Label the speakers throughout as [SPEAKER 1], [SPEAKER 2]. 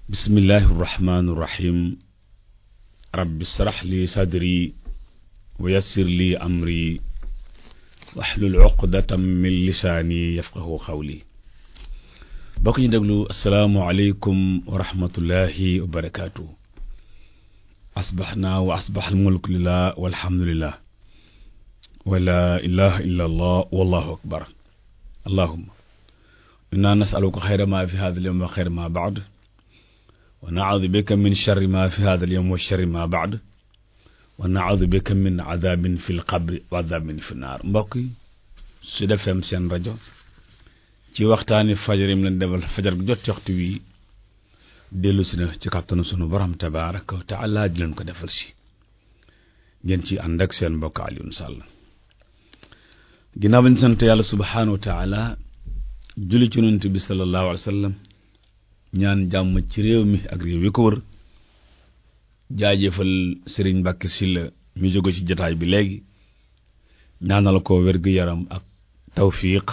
[SPEAKER 1] bismillahi irrahmani irrahim rabbi srax li sadri wa yassir li amri waxlul uqdatam min lisaani yafqahu xawli bokk ñu déglu asalaamualeykum wa rahmatullahi wa barakaatu asbaxnaa wa asbax almulku lillah walhamdulillah wa laa ilaha illa allah wallahu akbar allahuma inna nasaluka xayra ma fi hada alyawm wa xayra ma baad wa naudu bika min charri ma fi hada alyawm wa charri ma baad wa naudu bika min adabin fi lqabri wa adabin fi naar mbokk yi Sud FM seen rajo ci waxtaani fajar yi mu leen defal fajar gu jot ci waxtu wi dellu si na ci kàttanu sunu borom tabaraka wa taala di leen ko defal si ngeen ci ànd ak seen mbokk Alioune Sall ginnaaw bañ sant yàlla subhaanahu wa taala julli ci yonent bi sallallahu alayhi wa sallam ñaan jàmm ci réew mi ak réew yi ko wër jaajëfal Serigne Mbacke Sylla mi jóge ci jataay bi léegi ñaanal ko wér-gu-yaram ak tawfiq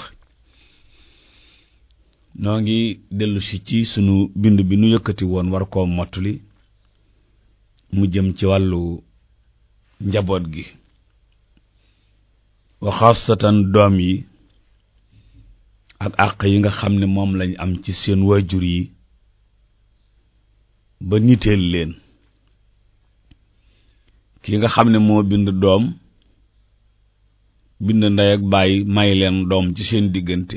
[SPEAKER 1] noo ngi dellu si ci sunu bind bi nu yëkkati woon war koo mottali mu jëm ci wàllu njaboot gi wa xaasatan doom yi ak àq yi nga xam ne moom lañ am ci seen waajur yi ba niteel leen ki nga xam ne moo bind doom bind ndey ak baay may leen doom ci seen diggante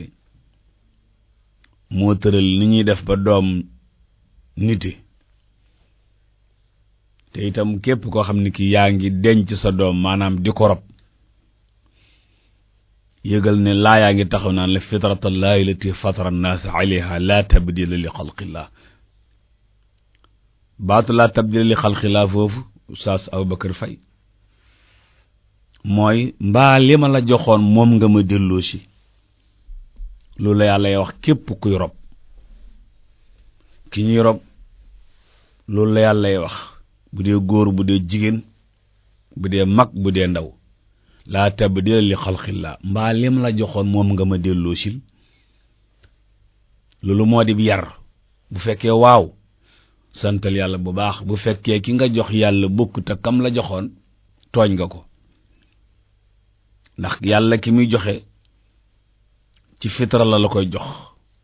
[SPEAKER 1] moo tëral ni ñuy def ba doom niti te itam képp koo xam ne ki yaa ngi denc sa doom maanaam di ko rob yëgal ne laa yaa ngi taxaw naan la fitratallahi lati fatara nnaas alayha la tabdila li xalqillah baatu laa tabdila li xalqillah foofu Oustaz Aboubacar Faye mooy mbaa li ma la joxoon moom nga ma delloo si loolu la yàlla wax képp kuy rob ki ñuy rob loolu la yàlla wax bu dee góor bu dee jigéen bu dee mag bu dee ndaw laa tabdila li xalqillah mbaa lim la joxoon moom nga ma delloo sil loolu moo di yar bu fekkee waaw santal yàlla bu baax bu fekkee ki nga jox yàlla bokk te kam la joxoon tooñ nga ko ndax yàlla ki muy joxe ci fitra la la koy jox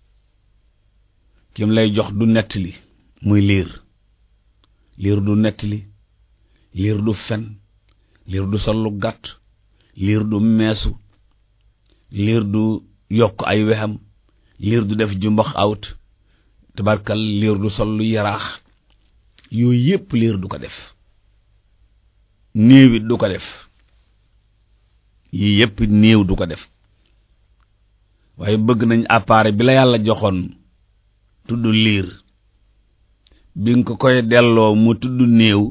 [SPEAKER 1] kim lay jox du nettali muy liir liir du nettali liir du fen liir du sollu gàtt liir du meesu liir du yokk ay wexam liir du def jumbax awt tabarkal liir du sol lu yaraax yooyu yépp liir du ko def néew it du ko def yii yépp néew du ko def waaye bëgg nañ appareil bi la yàlla joxoon tudd liir bi nga ko koy delloo mu tudd néew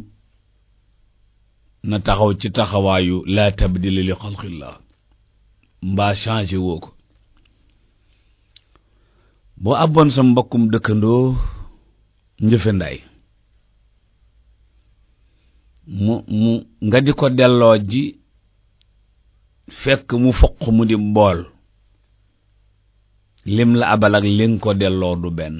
[SPEAKER 1] na taxaw ci taxawaayu laa tabdila li xalqillah mbaa changé woo ko boo abboon sa mbokkum dëkkandoo njëfe nday mu mu nga di ko delloo ji fekk mu foq mu di mbool lim la abal ak li nga ko delloo du benn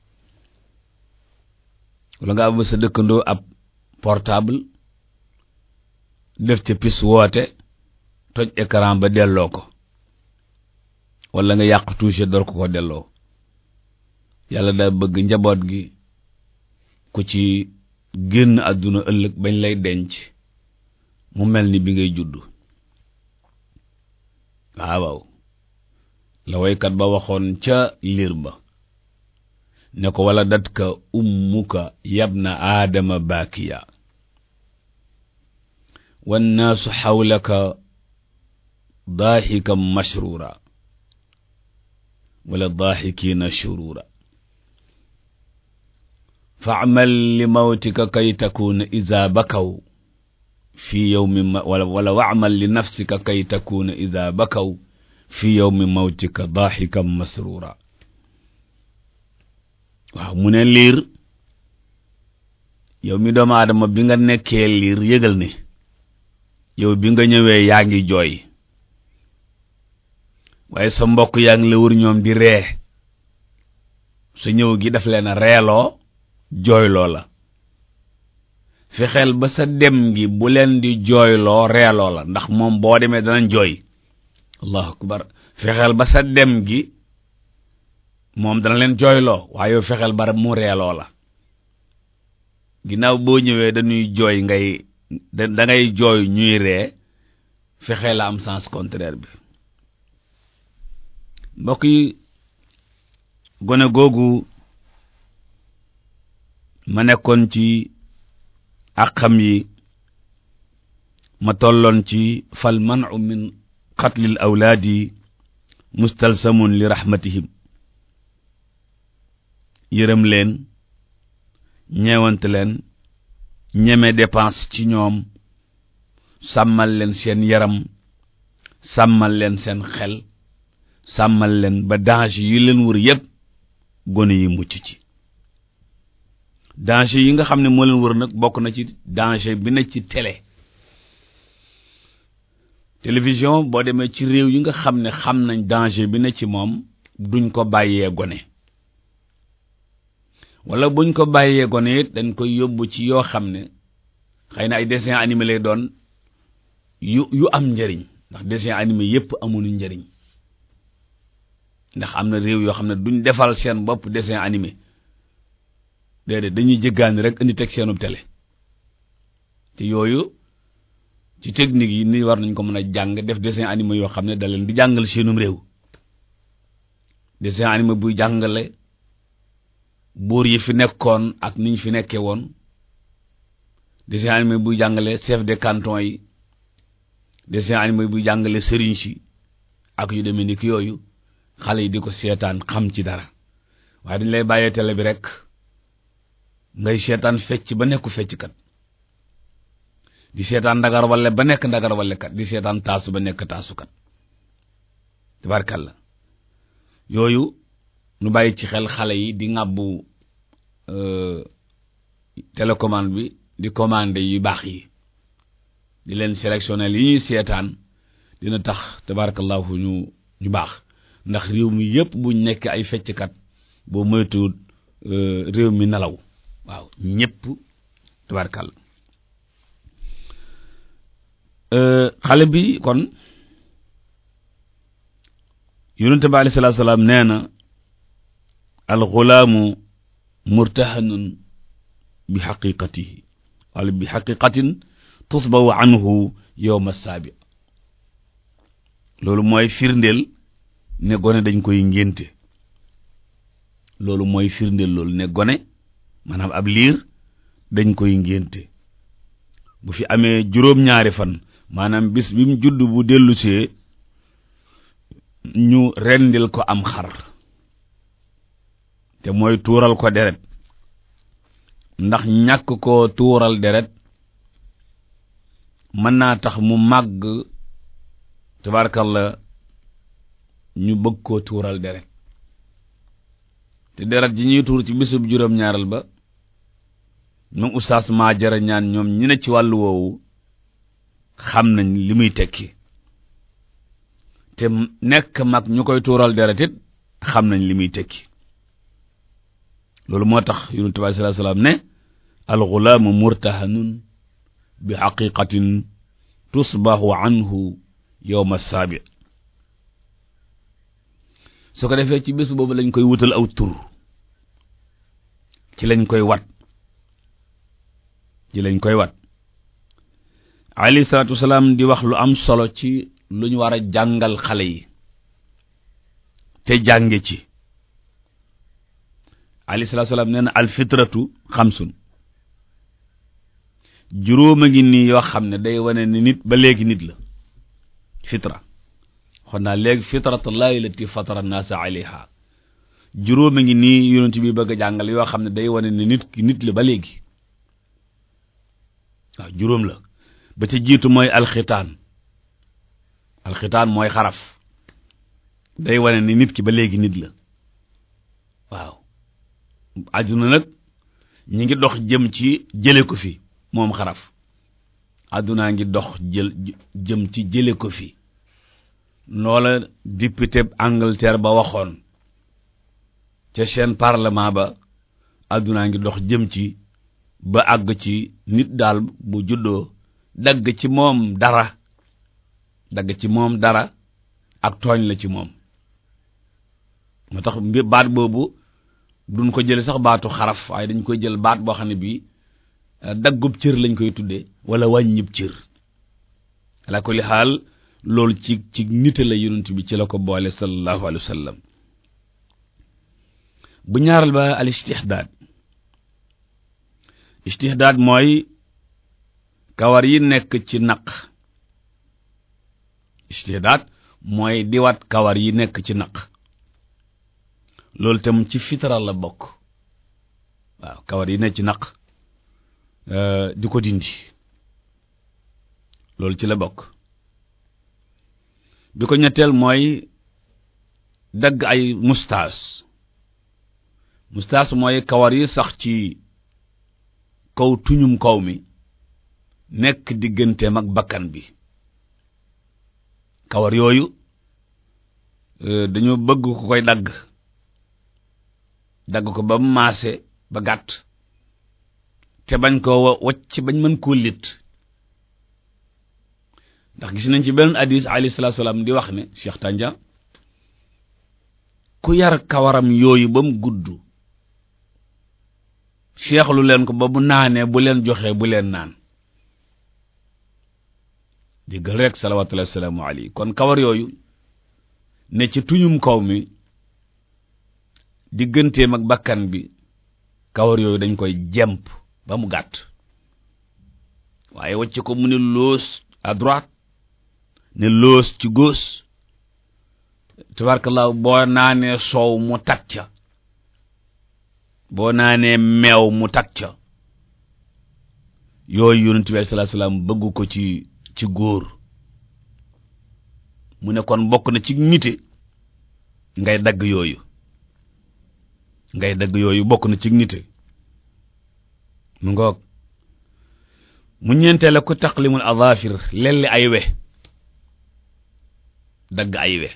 [SPEAKER 1] wala nga ab sa dëkkandoo ab portable def ca pis woote toj écran ba delloo ko wala nga yàq touché door ko ko delloo yàlla daa bëgg njaboot gi ku ci génn àdduna ëllëg bañ lay denc mu mel ni bi ngay judd waaw la waykat ba waxoon ca liir ba ne ko wala datka ummuka yabna aadama baakiya wannaasu xawlaka daaxikan mashruura wala daaxikiina shuruura faamal li mawtika kay takuuna ida bakaw fi yowmi wala wala waamal li nafsika kay takuuna ida bakaw fi yowmi mawtika daaxikan masruura waaw mu ne liir yow mi doomu aadama bi nga nekkee liir yëgal ne yow bi nga ñëwee yaa ngi jooy waaye sa mbokk yaa ngi la wër ñoom di ree sa ñëw gi daf leen a reeloo jooyloo la fexeel ba sa dem gi bu leen di jooyloo reeloo la ndax moom boo demee danañ jooy allahu akbar fexeel ba sa dem gi moom dana leen jooyloo waaye yow fexeel ba mu reeloo la ginnaaw boo ñëwee dañuy jooy ngay da da ngay jooy ñuy ree fexeel la am sens contraire bi mbokk yi gone googu ma nekkoon ci àqam yi ma tolloon ci fal manu min qatlil awlaadi mustalsamun li rahmatihim yërëm leen ñeewante leen ñeme dépense ci ñoom sàmmal leen seen yaram sàmmal leen seen xel sàmmal leen ba danger yi leen wër yépp gone yi mucc ci danger yi nga xam ne moo leen wër nag bokk na ci danger bi na ci télé télévision boo demee ci réew yi nga xam ne xam nañ danger bi na ci moom duñ ko bàyyee gone wala buñ ko bàyyee gone it dañ koy yóbbu ci yoo xam ne xëy na ay dessin animé lay doon yu yu am njariñ ndax dessin animé yépp amuñu njariñ ndax am na réew yoo xam ne duñ defal seen bopp dessin animé déedéet dañuy jëggaani rek indi teg seenub télé te yooyu ci technique yi ni war nañ ko mën a jàng def dessin animé yoo xam ne da leen di jàngal seenum réew dessin animé buy jàngale buur yi fi nekkoon ak niñ fi nekkee woon dessin animé buy jàngale chef de canton yi dessin animé buy jàngale sëriñ si ak yu demee ni ki yooyu xale yi di ko seetaan xam ci dara waaye dañ lay bàyyee télé bi rek ngay seetaan fecc ba nekku fecckat di seetaan ndagar wale ba nekk ndagar wale kat di seetaan taasu ba nekk taasukat tabarkalla yooyu nu bàyyi ci xel xale yi di ŋàbbu télécommande bi di commandé yu baax yi di leen sélectionner yi ñuy seetaan dina tax tabarakallahu ñu ñu baax ndax réew mi yépp buñ nekk ay fecckat boo moytuwul réew mi nelaw waaw ñépp tabarkal xale bi kon yonente bi alayhi salaatu salaam nee na alxulaamu murtahanun bi xaqiqatihi wala bi xaqiqatin tusbawu anhu yowma saabi loolu mooy firndeel ne gone dañ koy ngénte loolu mooy firndeel loolu ne gone maanaam ab liir dañ koy ngénte bu fi amee juróom-ñaari fan maanaam bis bi mu judd bu dellusee ñu rendil ko am xar te mooy tuural ko deret ndax ñàkk ko tuural deret mën naa tax mu màgg tabarkalla ñu bëgg koo tuural deret te deret ji ñuy tuur ci bisub juróom-ñaaral ba ñoom oustaz maa jara ñaan ñoom ñi ne ci wàllu woowu xam nañ li muy tekki te nekk mag ñu koy tuural deret it xam nañ li muy tekki loolu moo tax yonent bi sallallahu alayhi wasallam ne alxulaamu murtahanun bi xaqiqatin tusbahu anhu yowma saabi su ko defee ci bés boobu lañ koy wutal aw tur ci lañ koy wat ci lañ koy wat alayhi salaatu wasalaam di wax lu am solo ci lu ñu war a jàngal xale yi te jànge ci alayhi salaatu wasalaam nee na alfitratu xamsun juróom a ngi nii yoo xam ne day wane ni nit ba léegi nit la fitra xon naa léegi fitratullahi lati fatara naasa alayha juróom a ngi nii yonent bi bëgg a jàngal yoo xam ne day wane ni nit ki nit la ba léegi waaw juróom la ba ca jiitu mooy alxitaan alxitaan mooy xaraf day wane ni nit ki ba léegi nit la waaw àdduna nag ñi ngi dox jëm ci jële ko fi moom xaraf àddunaa ngi dox jël jëm ci jële ko fi loola député Angleterre ba waxoon ca seen parlement ba addunaa ngi dox jëm ci ba àgg ci nit daal bu juddoo dagg ci moom dara dagg ci moom dara ak tooñ la ci moom moo tax baat boobu duñ ko jël sax baatu xaraf waaye dañ koy jël baat boo xam ne bii daggub cër lañ koy tuddee wala wàññib cër ala kulli xaal loolu ci ci nite la yonent bi ci la ko boole sallallahu alayhi wa sallam bu ñaaral ba al istihdaad istihdaad mooy kawar yi nekk ci naq istihdaad mooy diwat kawar yi nekk ci naq loolu tam ci fitara la bokk waaw kawar yi nekk ci naq di ko dindi loolu ci la bokk bi ko ñetteel mooy dagg ay mustaas mustaas mooy kawar yi sax ci kaw tuñum kaw mi nekk digganteem ak bakkan bi kawar yooyu dañoo bëgg ku koy dagg dagg ko ba maase ba gàtt te bañ koo wacc bañ mën koo lit ndax gis nañ ci benn hadis alayhi salaatu salaam di wax ne Cheikh Tanja ku yar kawaram yooyu ba mu gudd seexlu leen ko ba bu naanee bu leen joxee bu leen naan diggal rek salawatullahi wasalaamu alayhi kon kawar yooyu ne ci tuñum kaw mi digganteem ak bakkan bi kawar yooyu dañ koy jemp ba mu gàtt waaye wacc ko mu ne loos à droite ne loos ci gauche tabarkallah boo naanee soow mu tag ca boo naanee meew mu tag ca yooyu yonent bi sallallahu alayhi wasallam bëgg ko ci ci góor mu ne kon bokk na ci nite ngay dagg yooyu ngay dagg yooyu bokk na ci nite mu ngoog mu ñeenteel ku taqlimul adafir lelli ay we dagg ay we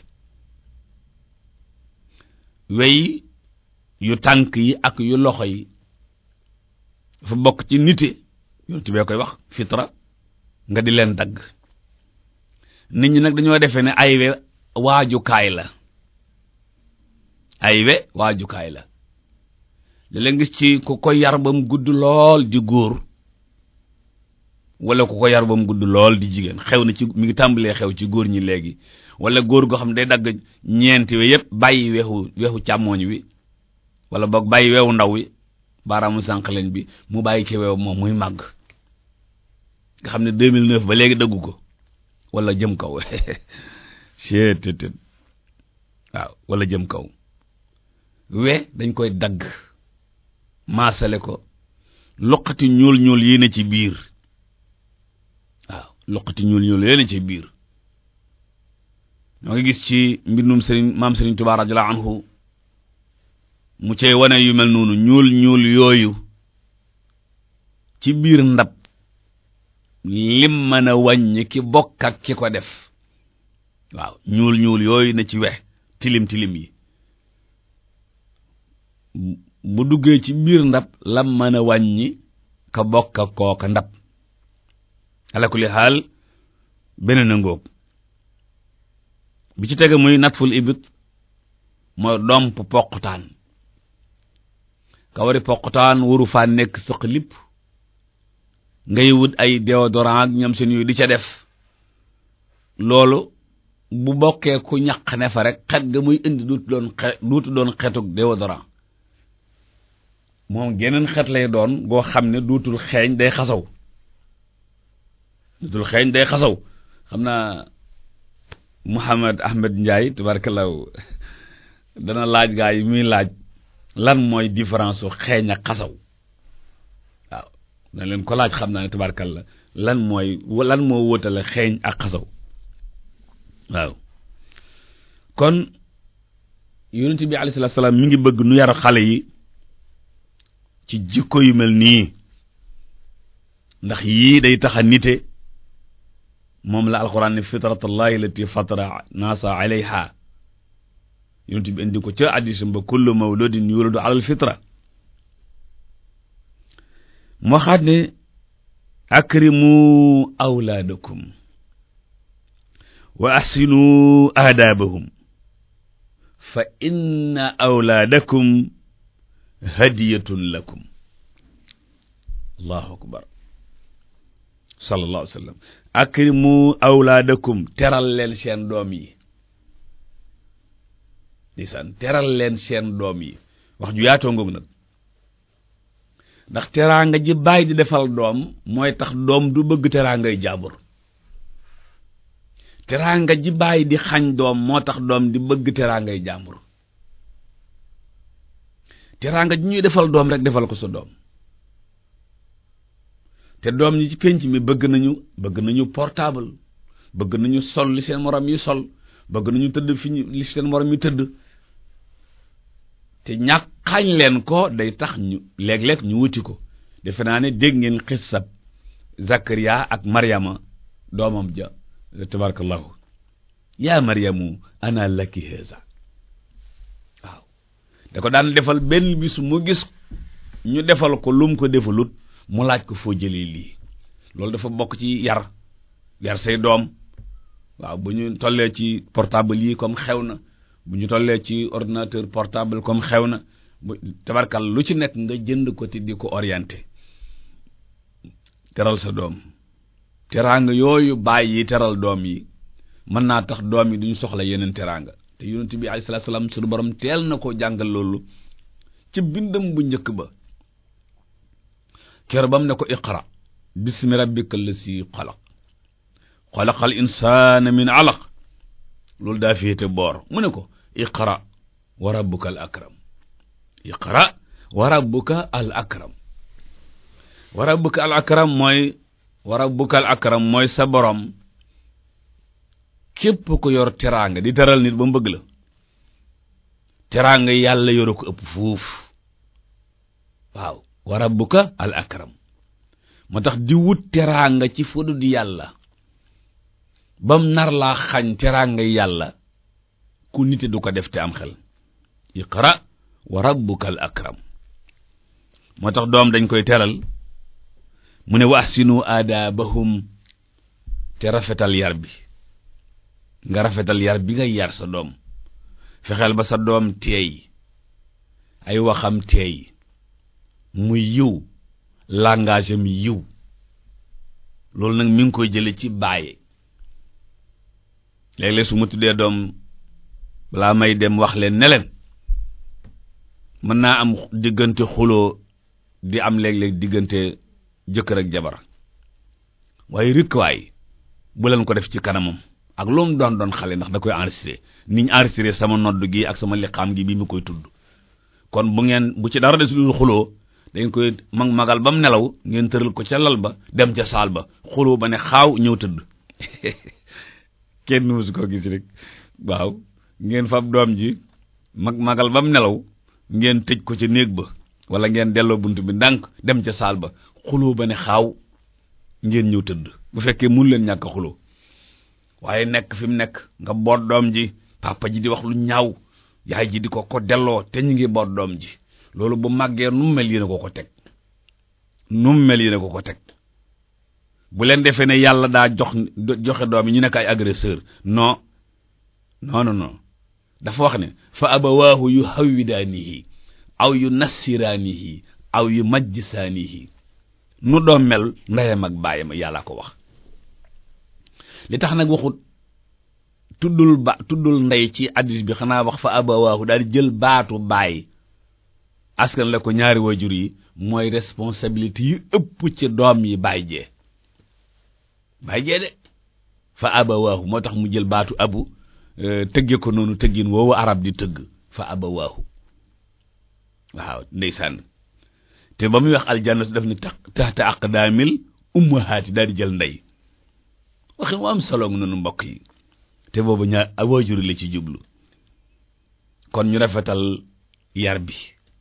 [SPEAKER 1] wey yu tànk yi ak yu loxo yi dafa bokk ci nite yonent bee koy wax fitra nga di leen dagg nit ñi nag dañoo defee ne ay we waajukaay la ay we waajukaay la li la gis ci ku ko yar ba mu gudd lool di góor wala ku ko yar ba mu gudd lool di jigéen xew na ci mi ngi tàmbalee xew ci góor ñi léegi wala góor goo xam ne day dagg ñeenti we yépp bàyyi weexu weexu càmmooñ wi wala boog bàyyi weewu ndaw wi baaraamu sànq leen bi mu bàyyi ci weew moom muy màgg nga xam ne 2009 ba léegi daggu ko wala jëm kaw seetétét waaw wala jëm kaw we dañ koy dagg maasale ko loqati ñuul ñuul yi ne ci biir waaw loqati ñuul ñuul yi ne ci biir ñoo ngi gis ci mbindum sëriñ maam sëriñ Tuubaa radiyallahu anhu mu cey wane yu mel noonu ñuul ñuul yooyu ci biir ndab lim mën a wàññi ki bokk ak ki ko def waaw ñuul ñuul yooyu na ci we tilim tilim yi bu duggee ci biir ndab lam mën a wàññi ka bokk ak kooka ndab ala kulli xaal beneen a ngóob bi ci tege muy natful ibit mooy domp poqutaan kawari poqutaan waru faa nekk sëq lipp ngay wut ay déodorant ak ñoom seen yooyu di ca def loolu bu bokkee ku ñaq ne fa rek xet ga muy indi duutu doon xe duutu doon xetug déodorant moom geneen xet lay doon goo xam ne duutul xeeñ day xasaw duutul xeeñ day xasaw xam naa Mouhamed Ahmed Ndiaye tabarakallahu dana laaj gaa yi muy laaj lan mooy différence su xeeñ ak xasaw waaw dana leen ko laaj xam naa ne tabarakallah lan mooy lan moo wóotale xeeñ ak xasaw waaw kon yonent bi alayhi salaatu salaam mi ngi bëgg nu yar xale yi ci jikko yu mel nii ndax yii day tax a nite moom la alquran ne fitratallahi allati fatara naasa alayha yonent bi indi ko ca addisam ba kullu mawludin yuladu ala alfitra mu waxaat ne akrimu awlaadakum wa ahsinu aadaabahum fa inna awlaadakum hadiyatun lakum allahu akbar sallallahu alayhi wa sallam akrimu awlaadakum teral leen seen doom yi ndeysaan teral leen seen doom yi wax ju yaatoo ngoog nag ndax teraanga ji bàyyi di defal doom mooy tax doom du bëgg teraangay jàmbur teraanga ji bàyyi di xañ doom moo tax doom di bëgg teraangay jàmbur teraanga ji ñuy defal doom rek defal ko sa doom te doom ñi ci penc mi bëgg nañu bëgg nañu portable bëgg nañu sol li seen morom yi sol bëgg nañu tëdd fi ñu li seen morom yi tëdd te ñàkk xañ leen ko day tax ñu léeg-léeg ñu wuti ko defe naa ne dégg ngeen xissab Zakaria ak Maryama doomam ja tabarakallahu yaa Maryamu ana laki haza waaw da ko daan defal benn bis mu gis ñu defal ko lum ko defalut mu laaj ko foo jëlee lii loolu dafa bokk ci yar yar say doom waaw bu ñu tollee ci portable yi comme xew na bu ñu tollee ci ordinateur portable comme xew na bu tabarkal lu ci nekk nga jënd ko te di ko orienté teral sa doom teraanga yooyu bàyyi teral doom yi mën naa tax doom yi duñu soxla yeneen teraanga te yonent bi alayhi salaatu salaam suñu borom teel na ko jàngal loolu ci bindam bu njëkk ba kero bam ne ko iqra bismi rabbika allasi xalaq xalaqal insaana min alaq loolu daa féete boor mu ne ko iqra wa rabbuka al akram iqra wa rabbuka al akram wa rabbuka al akram mooy wa rabbuka al akram mooy sa borom képp ko yor teraanga di teral nit ba mu bëgg la teraanga yàlla yoru ko ëpp fuuf waaw wa rabbuka al akram moo tax di wut teraanga ci fudu di yàlla bam nar laa xañ teraanga yàlla ku nite du ko def te am xel iqra wa rabbuka al akram moo tax doom dañ koy teral mu ne wa ahsinu aadaabahum te rafetal yar bi nga rafetal yar bi nga yar sa doom fexeel ba sa doom teey ay waxam teey muy yiw langage am yiw loolu nag mi ngi koy jële ci bàyyi léeg-léeg su ma tuddee doom balaa may dem wax leen ne leen mën naa am diggante xuloo di am léeg-léeg diggante jëkkër ak jabar waaye rikwaay bu leen ko def ci kanamam ak lu mu doon doon xale ndax da koy enregistré ni ñu enregistré sama nodd gi ak sama liqaam gi bi mu koy tudd kon bu ngeen bu ci dara des lu xuloo dañ koy mag magal ba mu nelaw ngeen tëral ko ca lal ba dem ca saal ba xuloo ba ne xaaw ñëw tëdd kenn musu ko gis rek waaw ngeen fab doom ji mag magal ba mu nelaw ngeen tëj ko ca néeg ba wala ngeen delloo bunt bi ndànk dem ca saal ba xuloo ba ne xaaw ngeen ñëw tëdd bu fekkee mun leen ñàkk xuloo waaye nekk fi mu nekk nga boot doom ji papa ji di wax lu ñaaw yaay ji di ko ko delloo te ñu ngi boot doom ji loolu bu màggee nu mu mel yéen a ko ko teg nu mu mel yéen a ko ko teg bu leen defee ne yàlla daa jox joxe doom yi ñu nekk ay agresseur non non non non dafa wax ne fa abawaahu yu hawwidaanihi aw yu nassiraanihi aw yu majjisaanihi nu doom mel ndeyam ak baayam yàlla ko wax li tax nag waxut tuddul ba tuddul ndey ci addis bi xanaa wax fa abawaahu daal di jël baatu baay askan la ko ñaari waajur yi mooy responsabilité yi ëpp ci doom yi baay jee baay jee de fa abawaahu moo tax mu jël baatu abu tëgge ko noonu tëggin woowu arab di tëgg fa abawaahu waaw ndeysaan te ba muy wax aljannatu daf ni tax taxta aqdaamil ummahaati daal di jël ndey waxi mu am solo noonu mbokk yi te boobu ñaar waajur la ci jublu kon ñu rafetal yar bi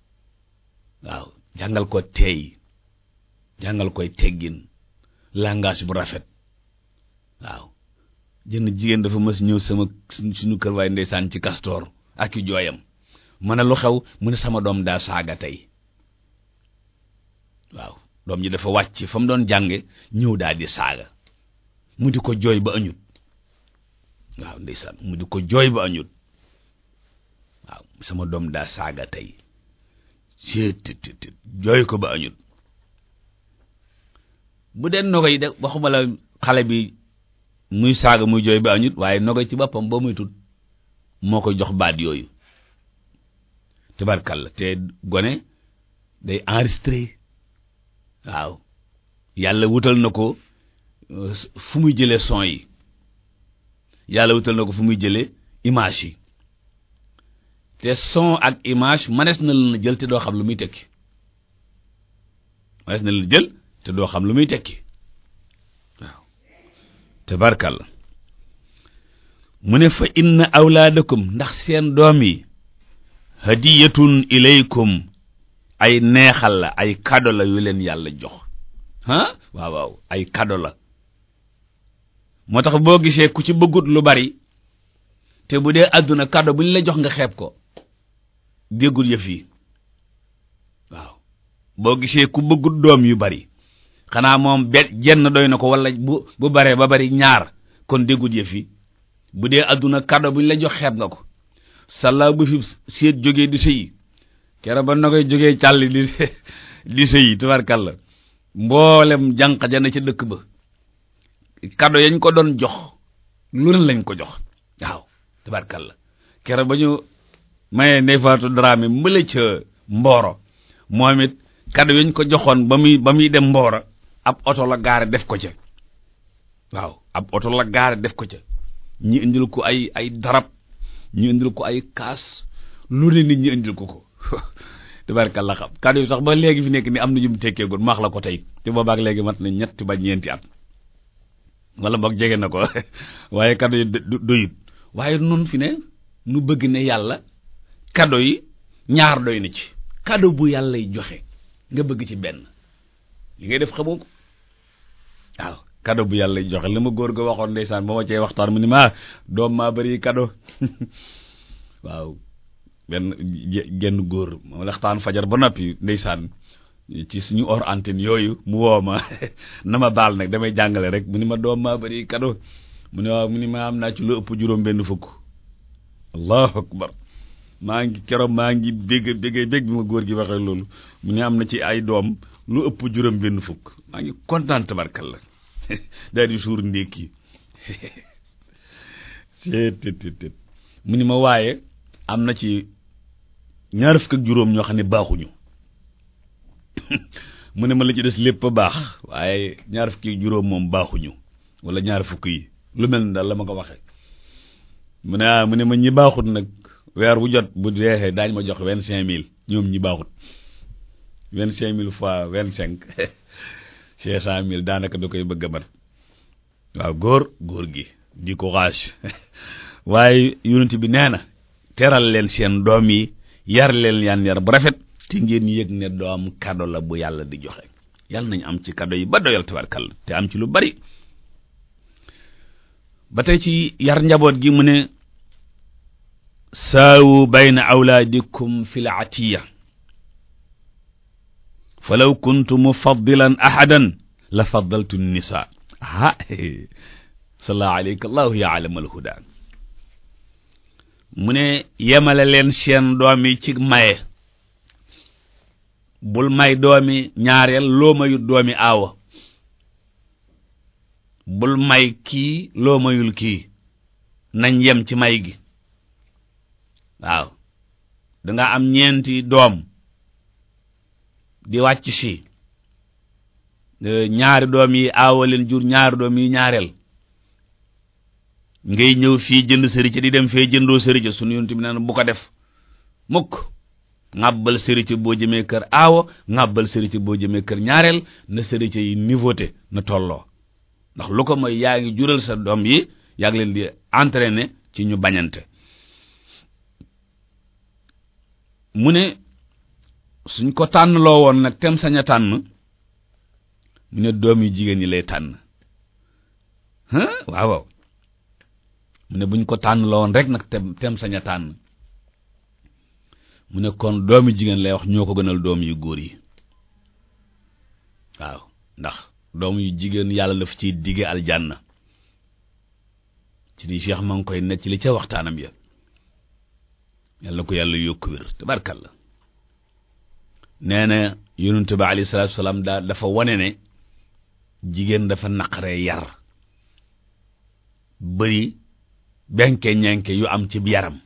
[SPEAKER 1] waaw jàngal ko teey jàngal koy teggin langage bu rafet waaw jënn jigéen dafa mës ñëw sama suñu kër waaye ndeysaan ci kastoor ak i jooyam ma ne lu xew mu ne sama doom daa saaga tey waaw doom ji dafa wàcc fa mu doon jànge ñëw daal di saaga mu di ko jooy ba añut waaw ndeysaan mu di ko jooy ba añut waaw sama doom daa saaga tey seet jooy ko ba añut bu dee nogo yi de waxuma la xale bi muy saaga muy jooy ba añut waaye nogo ci boppam boo muy tut moo koy jox baat yooyu tabarkalla te gone day enregistré waaw yàlla wutal na ko fu muy jëlee son yi yàlla wutal na ko fu muy jëlee image yi te son ak image manees na la jël te doo xam lu muy tekki manees na la jël te doo xam lu muy tekki waaw tabarkalla mu ne fa inna awlaadakum ndax seen doom yi hadiyatun ilaykum ay neexal la ay kado la yu leen yàlla jox ah waaw waaw ay kado la moo tax boo gisee ku ci bëggut lu bari te bu dee àdduna kado bu ñu la jox nga xeeb ko déggul yëf yi waaw boo gisee ku bëggut doom yu bari xanaa moom bet jenn doy na ko wala bu bu baree ba bari ñaar kon déggul yëf yi bu dee àdduna kado bu ñu la jox xeeb nga ko salla bu fi seet jógee di sëyi kere ba na koy jógee càll di di sëyi tubarkalla mboolem jànq jana ca dëkk ba kado yañ ko doon jox lu ne lañ ko jox waaw tubarkalla kere ba ñu mayee ndey faatu Dramé mbële ca mbooro moom it kado yañ ko joxoon ba muy ba muy dem mbooro ab oto la gaare def ko ca waaw ab oto la gaare def ko ca ñi indil ko ay ay darab ñu indil ko ay kaas lu ne nit ñi indil ko ko tabarkalla xam kàddu yi sax ba léegi fi nekk ni am na ñu mu tekkee gon maax la ko tey te boobaak léegi mat na ñetti ba ñeenti at wala boog jege na ko waaye kàddu yi doyut waaye nun fi ne nu bëgg ne yàlla kàddu yi ñaar doy na ci kàddu bu yàlla y joxe nga bëgg ci benn li ngay def xamoo ko waaw kado bu yàlla joxe li ma góor ga waxoon ndeysaan ba ma cee waxtaan mu ni ma doom maa bari kado waaw benn genn góor ma waxtaan fajar ba noppi ndeysaan ci suñu hors antenne yooyu mu woo ma na ma baal nag damay jàngale rek mu ni ma doom maa bari kado mu ne waaw mu ni ma am naa ci lu ëpp juróom benn fukk allahu akbar maa ngi keroog maa ngi bégg bégg bégg bi ma góor gi waxee loolu mu ne am na ci ay doom lu ëpp juróom benn fukk maa ngi kontaan tabarkal la daal di suur ndékki tet mu ni ma waaye am na ci ñaar fukk ak juróom ñoo xam ne baaxuñu mu ne ma la ci des lépp a baax waaye ñaar fukk ak juróom moom baaxuñu wala ñaar fukk yi lu mel ni daal la ma ko waxee mu ne ah mu ne ma ñi baaxut nag weer bu jot bu deexee daañ ma jox vingt cinq mille ñoom ñi baaxut vingt cinq mille fois vingt cinq cinq cent mille daanaka da koy bëgg a mat waaw góor góor gi di courage waaye yonent bi nee na teral leen seen doom yi yar leen yan yar bu rafet te ngeen yëg ne doom kado la bu yàlla di joxe yàlla nañ am ci kado yi ba doyal tabarkal te am ci lu bari ba tey ci yar njaboot gi mu ne saawu bayna awlaadikum fil atiya falaw kuntu mufaddilan ahadan la faddaltu nisa ah salla alayka allahu ya alamal huda mu ne yemale leen seen doom yi ci maye bul may doomi ñaareel loo mayut doomi aawa bul may kii loo mayul kii nañ yem ci may gi waaw danga am ñeenti doom di wàcc si ñaari doom yi aawa leen jur ñaari doom yi ñaareel ngay ñëw fii jënd sërica di dem fee jëndoo sërica sunu yonent bi naan bu ko def mukk ŋàbbal sërica boo jëmee kër aawa ŋàbbal sërica boo jëmee kër ñaareel na sërica yi nouveauté na tolloo ndax lu ko mooy yaa ngi jural sa doom yi yaa ngi leen di entraîner ci ñu bañante mu ne suñ ko tànn loo woon nag tem sañ a tànn mu ne doom yu jigéen ñi lay tànn waaw waaw mu ne buñ ko tànn loo woon rek nag tem tem sañ a tànn mu ne kon doomi jigéen lay wax ñoo ko gënal doom yu góor yi waaw ndax doom yu jigéen yàlla daf ciy digge aljanna ci ni Cheikh ma ngi koy necc li ca waxtaanam ya yàlla na ko yàlla yokk wér tabarkalla nee na yonent ba alayhi salaatu salaam daa dafa wane ne jigéen dafa naqaree yar bëri benke ñenke yu am ci yaram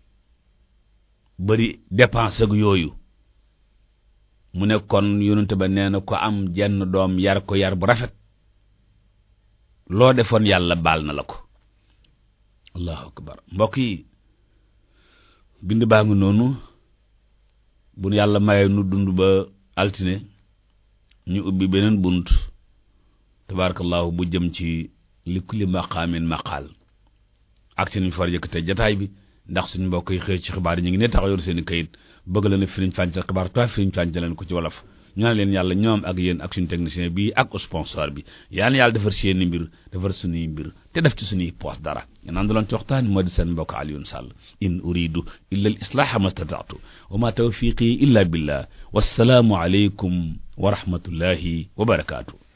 [SPEAKER 1] bëri dépense ak yooyu mu ne kon yonent ba nee na ko am jenn doom yar ko yar bu rafet loo defoon yàlla baal na la ko allahu akbar mbokk yi bind baa ngi noonu bu nu yàlla mayee nu dund ba altine ñu ubbi beneen bunt tabarakallahu bu jëm ci li kulli maqaamin maqaal ak ci niñ far yëkkate jataay bi ndax suñ mbokk yi xëy ci xibaar yi ñu ngi ne taxaw yor seen i kayit bëgg la ne firiñ fàncal xibaar toi firiñ fàncal leen ko ci wolof ñu naan leen yàlla ñoom ak yéen ak suñu technicien bi ak sponsor bi yaan yàlla defar seeni mbir defar suñuy mbir te def ci suñuy poos dara ñu naan doon ci waxtaan moo di seen mbokk Alioune Sall in uridu illa al islaha ma stataatu wa ma tawfiqi illa billah wassalaamu aleykum wa rahmatullahi wa barakaatu